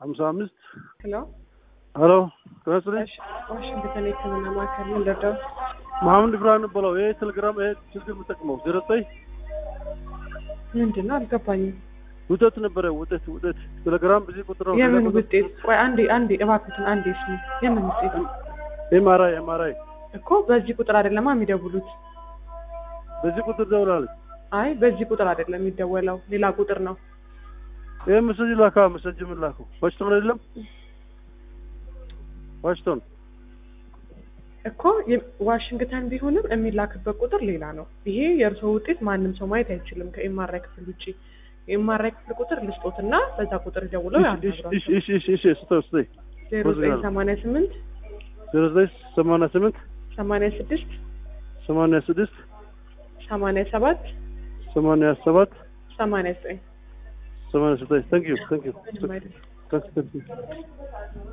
ሀምሳ አምስት ሄሎ ሄሎ ከስልኝ ዋሽንግተን የህክምና ማዕከል ምን ልርዳው? መሐመድ ብርሃን በለው። ይሄ ቴሌግራም ይሄ ስልክ የምጠቅመው ዜሮ ዘጠኝ ምንድን ነው አልገባኝም። ውጠት ነበረ ውጠት ውጠት ቴሌግራም ብዙ ቁጥር ነው። የምን ውጤት? ቆይ አንዴ አንዴ እባክዎትን አንዴ ስሙ። የምን ውጤት ኤምአርአይ ኤምአርአይ እኮ በዚህ ቁጥር አይደለማ የሚደውሉት። በዚህ ቁጥር ደውላለች። አይ በዚህ ቁጥር አይደለም የሚደወለው፣ ሌላ ቁጥር ነው። ይህ መሰጅ ላካ መሰጅ ምን ላኩ ዋሽቶን አይደለም ዋሽቶን እኮ የ- ዋሽንግተን ቢሆንም የሚላክበት ቁጥር ሌላ ነው። ይሄ የእርስዎ ውጤት ማንም ሰው ማየት አይችልም ከኤምአርአይ ክፍል ውጭ። የኤምአርአይ ክፍል ቁጥር ልስጦትና በዛ ቁጥር ደውለው እሺ ያናግሯቸው። እሺ እሺ እሺ እሺ ስጠው ስጠኝ ዜሮ ዘጠኝ ሰማንያ ስምንት ዜሮ ዘጠኝ ሰማንያ ስምንት ሰማንያ ስድስት ሰማንያ ስድስት ሰማንያ ሰባት ሰማንያ ሰባት ሰማንያ ዘጠኝ ሰማንያ ዘጠኝ ታንክ ዩ ታንክ ዩ ምንም አይደለም። ታንክ ዩ